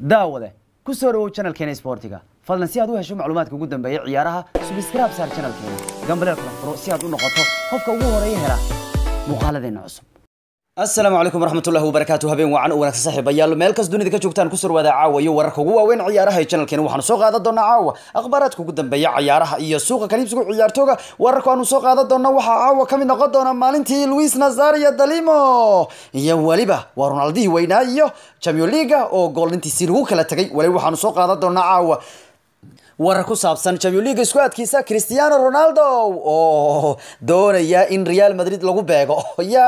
daawade ku soo dhawow channelkeena sportiga fadlan si aad u hesho macluumaadka ugu dambeeya ciyaaraha subscribe saar channelkeena gambaleel kala furo si aad u noqoto qofka ugu horeeya hela muuqaaladeena cusub asalaamu calaykum waraxmatullahi wabarakaatu habeen wacan u wanaagsan saaxiibayaal meel kas dunida ka joogtaan ku surwaada caawa iyo wararka ugu waaweyn ciyaaraha ee channelkeena waxaanu soo qaadan doonaa caawa akhbaaraadka ugu dambeeya ciyaaraha iyo suuqa kaliibsiga ciyaartooga wararka aanu soo qaadan doona waxaa caawa ka mid noqon doona maalintii luis nazario dalimo iyo weliba waa ronaldihii weynaa iyo champion leaga oo goolintiisii lagu kala tegay weliba waxaanu soo qaadan doonaa caawa warar ku saabsan champion league isku adkiisa cristiano ronaldo oo doonaya in real madrid lagu beego ya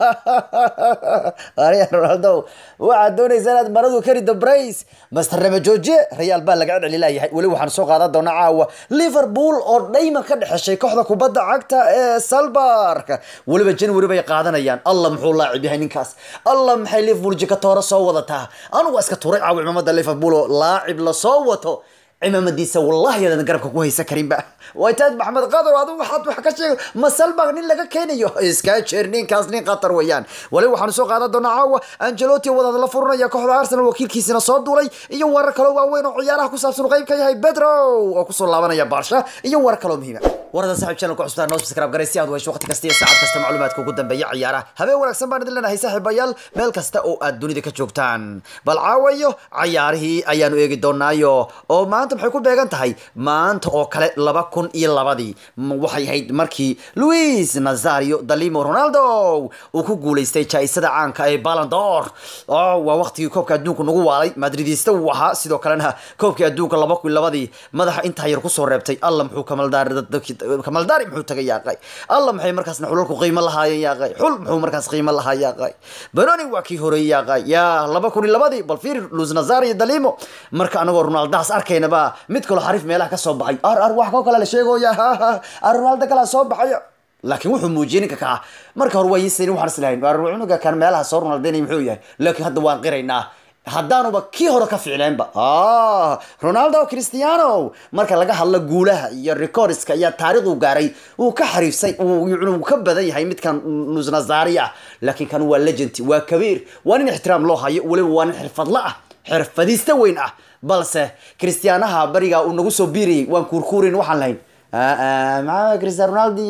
ronaldo waxaad doonaysaa inaad maradu kari the brace master rama jooje real baa laga celi layahay weli waxaan soo qaadan doonaa caawa liverpool oo dhayman ka dhexeshay kooxda kubadda cagta ee salbark weliba january bay qaadanayaan allah muxuu laacib yahay ninkaas allah maxay liverpool jikatoora soo wadataa anugu iska tuuray caawa cimaamada liverpool oo laacib lasoo wato cimaamadiisa wallahi aadan garabka ku haysan karinba waytaad maxamed qadow adigu waxaad wax ka sheegay masalbag nin laga keenayo iskaa jeer ninkaas nin khatar weeyaan wali waxaanu soo qaadan doonaa caawa angelotti wadaad la furanaya kooxda arsenal wakiilkiisina soo duulay iyo warar kaloo waaweyn oo ciyaaraha ku saabsan qayb ka yahay bedro oo kusoo laabanaya baarsha iyo warar kaloo muhiima warada saaxib channel ku cusubtaa noo subscribe garay si aad u hesho waqti kasta iyo saacad kasta macluumaadka ugu dambeeya ciyaaraha habeen wanaagsan baan idin leenahay saaxiibayaal meel kasta oo aad dunida ka joogtaan bal caawayo cayaarihii ayaanu eegi doonaayo oo maanta maxay ku beegan tahay maanta oo kale laba kun iyo labadii waxay ahayd markii luis nazario dalimo ronaldo uu ku guuleystay jaa-isada caanka ee balandor waa waqtigii koobka adduunka nagu waalay madridista uu ahaa sidoo kalena koobkii adduunka laba kun labadii madaxa intaa yar kusoo reebtay alla muxuu kamaldaari muxuu tagay yaaqay alla maxay markaasna xulalku qiimo lahaayeen yaaqay xul muxuu markaas qiimo lahaa yaaqay benoni waa kii horeeyey yaaqay yaa laba kun iyo labadii bal fiir luis nazario dalimo marka anagoo ronaldaas arkaynaba mid kaloo xariif meelaha ka soo baxay ar ar wax koo kale la sheegoya ar ronaldo kalaa soo baxay laakiin wuxuu muujiyey ninka kaa marka hore waa yisayn waxaan islahayn cunuga kan meelaha soo ronaldaynay muxuu yahay laakiin hadda waan qiraynaa haddaanuba kii hore ka ficleenba ronaldo cristiano marka laga hadlo guulaha iyo recordska iyo taariikhu gaaray uu ka xariifsay uu ka badan yahay midkan nusnazari ah laakiin kan waa legend waa kabiir waa nin ixtiraam loo hayo weliba waa nin xirfadla ah xirfadiista weyn ah balse cristianaha barigaa uu nagu soo biirayay waan kuurkuurin waxaan lahayn maa cristian ronaldi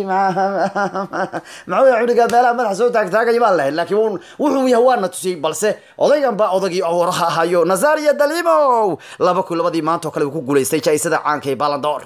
maxuu cuniga meelaha madaxa soo taagtaagaya baan lahayn laakiin wuxuu yahay waana tusiyey balse odaygan baa odagii waraha ahayo nazario dalimo laba kun labadii maanta oo kale uu ku guuleystay jaa-isada caanka ee balandor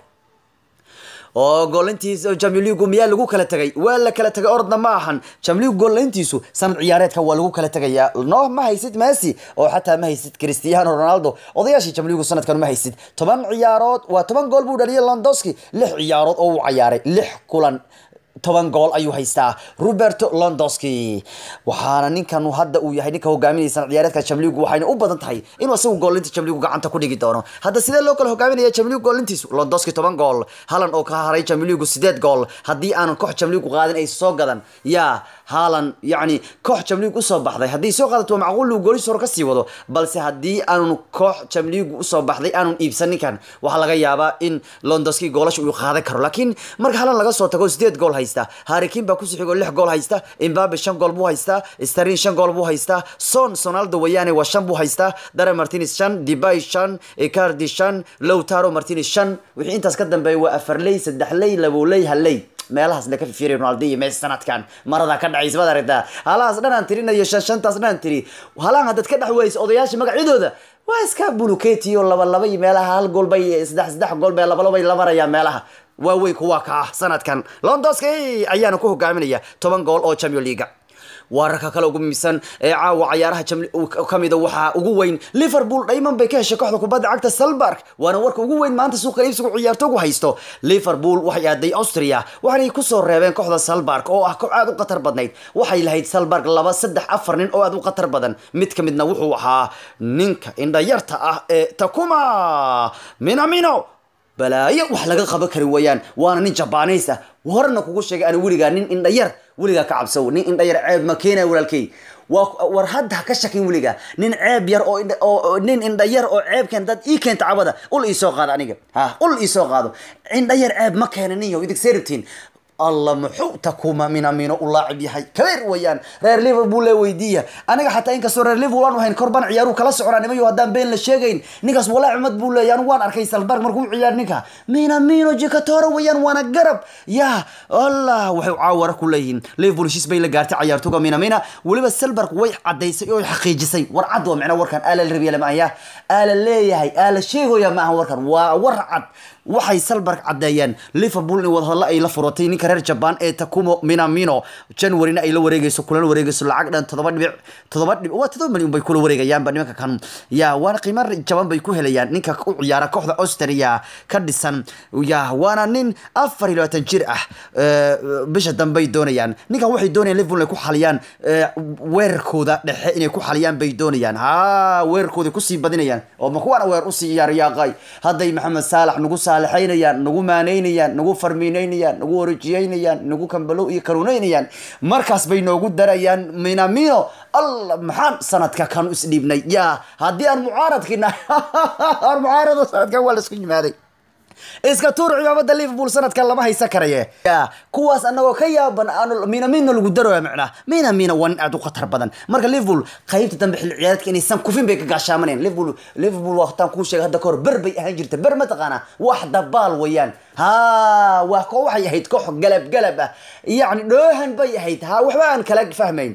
oo goolintiis champion leagu miyaa lagu kala tegay waa la kala tegay orodna ma ahan champion league goolintiisu sanad ciyaareedka waa lagu kala tegayaa no ma haysid messi oo xataa ma haysid cristiano ronaldo odayaashii champion leagu sanadkan ma haysid toban ciyaarood waa toban gool buu dhaliyay londoski lix ciyaarood oo uu ciyaaray lix kulan toban gool ayuu haystaa roberto londoski waxaana ninkan hadda uu yahay ninka hogaaminaya sanad ciyaareedka chamligu waxayna u badan tahay inuu isagu goolinta chamligu gacanta ku dhigi doono hadda sidee loo kala hogaaminaya chamligu goolintiisu londoski toban gool halan oo ka haray chamligu sideed gool haddii aanan koox chamligu qaadin ay soo gadan yaa haalan yacni koox chamligu usoo baxday haddii soo qaadato waa macquul uu goolihiis hore kasii wado balse haddii aanun koox chamligu usoo baxday aanun iibsan ninkan waxaa laga yaabaa in londoski goolasha uu qaadan karo laakiin marka halan laga soo tago sideed gool haysta harikin baa kusii xigoo lix gool haysta imbabe shan gool buu haystaa starin shan gool buu haystaa son sonaldo wayaane waa shan buu haystaa dare martinez shan dibay shan icardi shan lowtaro martinez shan wixii intaas ka dambeeya waa afarley saddexley laboley haley meelahaas la ka fifiray ronaldo iyo messi sanadkan maradaa ka dhacaysa baad aragtaa halahaas dhan tirinayo shan shantaas dhan tiri halaan haddaad ka dhex weysa odayaasha magacyadooda waa iska buluketi oo laba laba iyo meelaha hal gool bay saddex saddex gool bay laba laba bay la marayaan meelaha waaweyn kuwa ka ah sanadkan londoski ayaana ku hogaaminaya toban gool oo champion leaga wararka kale ugu muhiimsan ee caawa cayaaraha kamida waxaa ugu weyn liverpool dhayman bay ka heshay kooxda kubadda cagta salbark waana warka ugu weyn maanta suuqa iibsigu ciyaartoogu haysto liverpool waxay aaday austria waxaanay kusoo reebeen kooxda salbark oo ah koox aad u khatar badnayd waxay lahayd salbark laba saddex afar nin oo aad u khatar badan mid ka midna wuxuu ahaa ninka indhayarta ah ee takuma minamino balaayo wax laga qaban kari weeyaan waana nin jabaaneys ah horena kugu sheegay ana weligaa nin indhayar weligaa ka cabsow nin indhayar ceeb ma keenaya walaalkey war hadda ha ka shakin weligaa nin ceeb yar oo nin indhayar oo ceebkeen dad ii keenta cabada ul iisoo qaado aniga ha ul iisoo qaado indhayar ceeb ma keena ninyo idig seeribtiin alla muxuu takuma minamino u laacib yahay kabeer weeyaan reer liverpool le weydiiya aniga xataa inkastoo reer liverpool aan hayn korban ciyaaruhu kala soconaa nimayo haddaan been la sheegayn ninkaas walaacimad buu leeyahy anigu waan arkay salberg markuu u ciyaar ninka minamino jikatora weeyaan waana garab ya allah waxay caawara ku leeyihiin liverpool heshiis bay la gaartay ciyaartoga minamina weliba selberg way cadaysay oo xaqiijisay war cad waa micna warkan aala la rabiya lama aya aala leeyahay aala sheegoya ma aha warkan waa war cad waxay salberg cadeeyeen liverpool in wadahadlo ay la furatay ninka reer jaban ee takumo minamino januaryna ay la wareegeyso kulala wareegeyso lacag dhan todoba dhibic todoba dhibic waa todoba milyan bay kula wareegayaanba nimanka kan ya waana qiimo jaban bay ku helayaan ninka u ciyaara kooxda austria ka dhisan ya waana nin afar iyo labaatan jir ah bisha dambey doonayaan ninkan waxay doonayaan liverpool inay ku xaliyaan weerarkooda dhexe inay ku xaliyaan bay doonayaan ha weerarkooda kusii badinayaan oo ma kuwaana weer usii yaaryaaqay hadday maxamed saalax nagu saalixaynayaan nagu maaneynayaan nagu farmiineynayaan nagu warajiyeynayaan nagu kambalow iyo kanuuneynayaan markaas bay noogu darayaan minamino alla maxaan sanadka kanu isdhiibnay ya haddii aan mucaaradkiina aan mucaarado sanadkan waa laisku yimaaday iska tuur cimaamada liverpool sanadkan lama haysan karaye ya kuwaas anagoo ka yaaban aan minamina lagu daroya macnaa minamina waa nin aad u khatar badan marka liverpool qaybta dambe xilli ciyaareedka inaysan kufin bay ka gaashaamaneen liverpool liverpool waqtaan kuu sheegay hadda kahor ber bay ahaan jirta ber mataqaanaa wax dabaal weeyaan ha waa ko waxay ahayd koox galab galab ah yacni dhoohan bay ahayd ha waxba aan kala fahmayn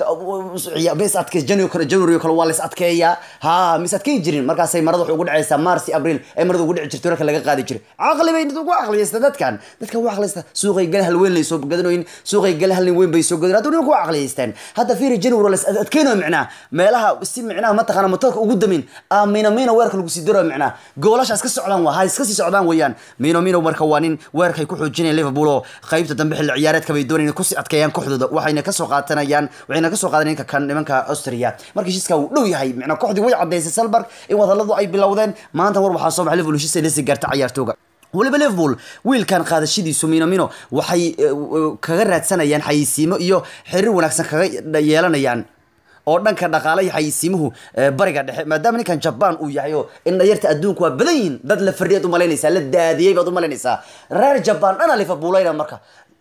mis adke january january kale waa la is adkeeyaa ha mis adkeyn jirin markaasay marada waxay ugu dhacaysaa marsi abril ay marada ugu dhici jirto marka laga qaadi jiray caqli bay ugu aqliyaysta dadkan dadkan ugu aqliyaysta suuqay gal hal weyn lay soo gadanoyin suuqay gal hal weyn bay soo gadan hadda nimanku aqliyaystaan hadda fiiri january la is adkeynayo micnaa meelaha si micnaha mataqaana motorka ugu damin mina mina weerka lagu sii daro micnaa goolasha iska socdaan waa ha iska sii socdaan weeyaan mino mino marka waa nin weerkay ku xoojinayaan liverpool oo qaybta dambe xilli ciyaareedka bay doonayaan kusii adkeeyaan kooxdooda waxayna kasoo qaatanayaan waxayna kasoo qaadan ninka kan nimanka austria marka heshiiska uu dhow yahay micnaa kooxdii way cadaysay salberg in wadaladu ay bilowdeen maanta war waxaa soo baxay liverpool heshiis ay lasii gaarta ciyaartooga weliba liverpool wiilkan qaadashadiisu minamino waxay kaga raadsanayaan xayisiimo iyo xiriir wanaagsan kaga yeelanayaan oo dhanka dhaqaale iyo xayisiimuhu bariga dhexe maadaama ninkan jaban uu yahay oo in dhayarta adduunku waa badan yihin dad la fardhiyaad umalaynaysaa la daadiyey baad umalaynaysaa reer jaban dhana liverpoolayna marka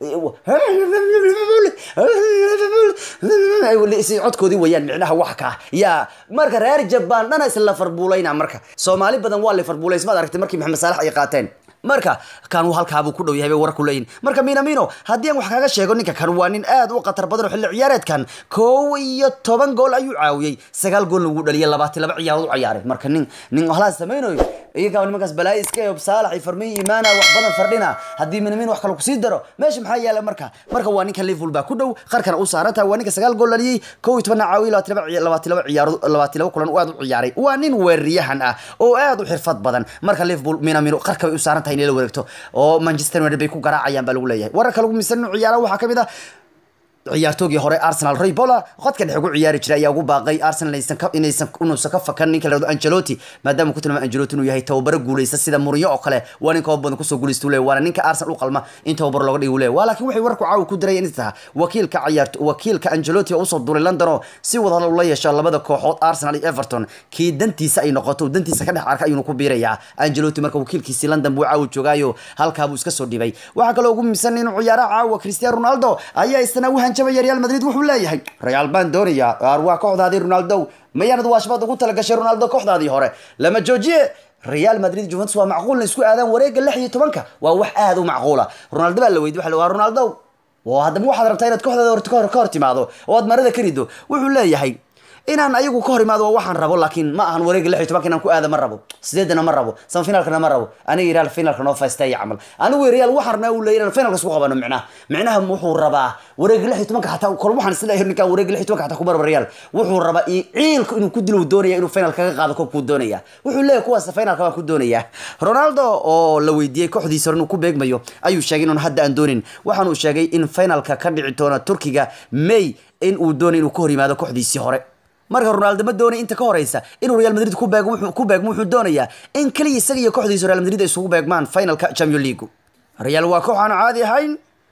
codkoodii wayaan micnaha wax ka ya marka reer jaban dhana isla farbuulayna marka soomaali badan waa liverpoolays maad aragtay markii maxamed saalax ay qaateen marka kan uu halkaabuu ku dhow yahay bay warar ku leeyihin marka minamino haddii aan wax kaga sheego ninka kan waa nin aad u khatar badan oo xilli ciyaareedkan kow iyo toban gool ayuu caawiyey sagaal goolna wuu dhaliyay labaatan laba ciyaarood u ciyaaray marka nin nin halaas samaynayo iyagaa nimankaas balaayi iska eob saalax iyo farmiyo imaana wax badan fardhina haddii minamino wax kale kusii daro meesha maxaa yaala marka marka waa ninka liverpool baa ku dhow qarkana u saaran tahay waa ninka sagaal gool dhaliyey kow iyo tobanna caawiyey labaatan laba labaatan laba ciyaarood labaatan laba kulan aad u ciyaaray waa nin weeraryahan ah oo aad u xirfad badan marka liverpool minamino qarka bay u saaran tahay inay la wareegto oo manchester united bay ku garaacayaan baa lagu leeyahay wararka lagu misan ciyaara waxaa kamid ah ciyaartoogii hore arsenal roy bola qodka dhexe ugu ciyaari jiray ayaa ugu baaqay arsenal inaysan ka inaysan inuusan ka fakan ninka la yirahdo angelotti maadaama ku tilmaamay angelotti inuu yahay tababaro guuleysta sida mourinho oo kale waa ninka badan kusoo guuleysta uu leeyahay waana ninka arsenal u qalma in tababaro looga dhigo uu leeyahay waa laakiin waxay warku caawi ku dirayeen inta taha wakiilka ciyaarto wakiilka angelotti oo usoo duulay london oo si wada ula yeesho labada kooxood arsenal iyo everton kii dantiisa ay noqoto dantiisa ka dhex arka ayuuna ku biirayaa angelotti marka wakiilkiisi london buu caawi joogaayo halkaa buu iska soo dhibay waxaa kaloo ugu miisan inuu ciyaaraha caawa cristiano ronaldo ayaa isna u hanjabaya real madrid wuxuu leeyahay real baan doonayaa waa kooxdaadii ronaldo mayaanad waashbaad ugu talagashay ronaldo kooxdaadii hore lama joojiye real madrid juventus waa macquulna isku aadaan wareega lix iyo tobanka waa wax aad u macquula ronaldo baa la weydiy waxa waa ronaldo oo haddaba waxaad rabtaa inaad kooxdaada horta kahor ka hor timaado oo aad marada ka rido wuxuu leeyahay inaan ayagu ka hor imaado waa waxaan rabo laakiin ma ahan wareega lix iyo tobanka inaan ku aada ma rabo sideedana ma rabo samafinaalkana ma rabo aniga real finalka noo faysteeya camal anigu real waxaan rabnaa uu leeyahay inaan finalka isku qabano micnaha micnaha wuxuu rabaa wareega lix iyo tobanka xataa kol waxaan isleeyahay ninkaan wareega lix iyo tobanka xataa ku marba real wuxuu rabaa ciilku inuu ku dilo doonaya inuu final kaga qaado koobkuu doonaya wuxuu leeyahay kuwaas finalka baan ku doonaya ronaldo oo la weydiiyey kooxdiisa hore inuu ku beegmayo ayuu sheegay inuun hadda aan doonin waxaanuu sheegay in finalka ka dhici doona turkiga may in uu doonay inuu ka hor yimaado kooxdiisii hore marka ronaldo ma doonay inta ka horeysa inuu real madrid ku beego wuxuu ku beegmo wuxuu doonayaa in kaliya isaga iyo kooxdiisa real madrid ay isugu beegmaan finalka champion league real waa koox aan caadi ahayn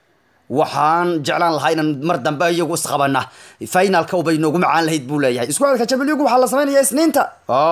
waxaan jeclaan lahaa inaan mar dambe iyagu isqabana finalka ubay noogu macaan lahayd buu leeyahay isku xidka champions league waxaa la sameynaya isniinta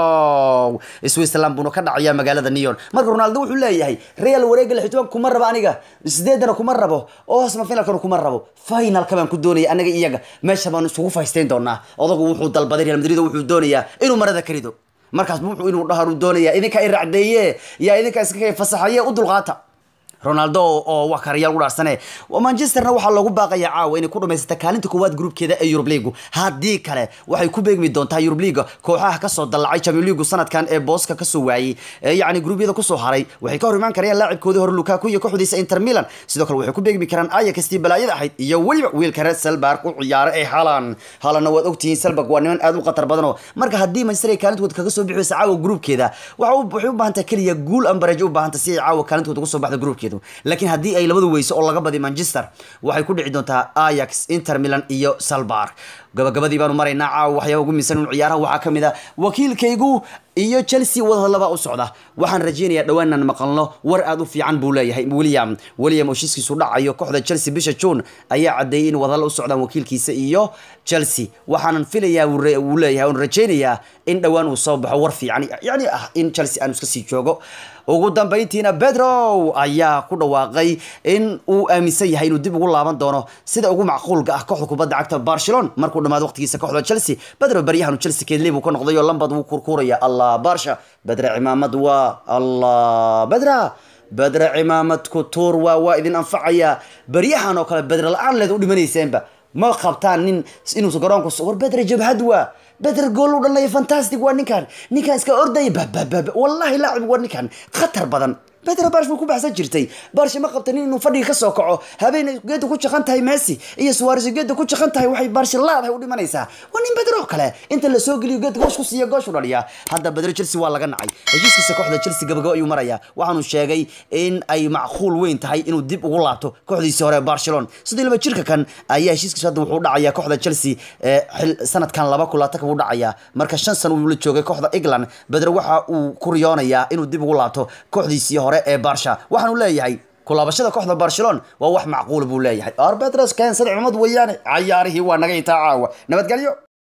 oh switzerland buuna ka dhacaya magaalada neon marka ronaldo wuxuu leeyahay real wareega lixitoban kuma rabo aniga sideedana kuma rabo oo sma finalkana kuma rabo finalka baan ku doonaya anaga iyaga meesha baan isugu faysteyn doonaa odagu wuxuu dalbaday real madrid oo wuxuu doonayaa inuu marada ka rido markaas wuxuu inuu dhaharu doonaya idinka i racdeeye yaa idinka iska fasaxaye u dulqaata ronaldo oo wax karayaal u dhaarsane manchesterna waxaa loogu baaqaya caawa inay ku dhamaysata kaalinta koowaad gruupkeeda ee yurub leagu haddii kale waxay ku beegmi doontaa yurub leaga kooxaha kasoo dallacay champion leagu sanadkan ee booska kasoo waayey yacni gruubyada kusoo haray waxay ka hor imaan karayaan laacibkoodii hore lukaku iyo kooxdiisa inter milan sidoo kale waxay ku beegmi karaan ayakastii balaayada ahayd iyo weliba wiilka reer selbarg u ciyaara ee halan halanna waad ogtihiin selbarg waa niman aad u khatar badanoo marka haddii manchester ay kaalintooda kaga soo bixiysa caawa gruupkeeda waxay u baahantaa keliya guul ambarejo u baahanta si ay caawa kaalintooda uga soo baxda gruupkeeda laakiin haddii ay labadu weyso oo laga badiy manchester waxay ku dhici doontaa ayax inter milan iyo salbar gabagabadii baanu maraynaa caawa waxyaaba ugu miisan un ciyaaraha waxaa ka mid a wakiilkaygu iyo chelsea wadahadlaba u socda waxaan rajeynayaa dhowaan inaan maqalno war aad u fiican buu leeyahay william william oo heshiiskiisu dhacayo kooxda chelsea bisha june ayaa cadeeyey in wadahadlo u socdaan wakiilkiisa iyo chelsea waxaanan filayaa wuu leeyahay oon rajeynayaa in dhowaan uu soo baxo war fiican yani ah in chelsea aanu iska sii joogo ugu dambayntiina bedro ayaa ku dhawaaqay in uu aaminsan yahay inuu dib ugu laaban doono sida ugu macquulka ah kooxda kubadda cagta barcelona markuu dhamaado waqtigiisa kooxda chelsea bedro baryahanu chelsea keedley buu ka noqday oo lambad wuu kurkuuraya allah barsha bedre cimaamad waa allah bedra bedre cimaamadku tuur waa waa idin anfacaya baryahan oo kale bedre la-aan leed u dhimanayseenba ma qabtaan nin inuu garoonku war bedre jabhad waa bedre gool u dhalnaya fantastic waa ninkan ninkan iska ordaya bababab wallahi laacib waa ninkan khatar badan bedre barsh buu ku baxsan jirtay barsh ma qabta nin inuu fadhiga kasoo kaco habeen geeda ku jaqan tahay messi iyo suwares geeda ku jaqan tahay waxay barsh laadahay u dhimanaysaa waa nin bedre oo kale inta la soo geliyo geedka goosh ku siiya goosh u dhaliya hadda bedre chelsea waa laga nacay heshiiskiisa kooxda chelsea gabagabo ayuu marayaa waxaanu sheegay in ay macquul weyn tahay inuu dib ugu laabto kooxdiisii hore barcelona sidoo laba jirka kan ayaa heshiiskiisa hadda wuxuu dhacayaa kooxda chelsea sanadkan laba kulaatanka buu dhacayaa marka shan sano uu la joogay kooxda england bedre waxa uu ku riyoonayaa inuu dib ugu laabto kooxdiisii hore ee barsha waxaanu leeyahay kulaabashada kooxda barcelona waa wax macquula buu leeyahay arbetros keen saddex cumad weeyaane cayaarihii waa naga intaa caawa nabadgelyo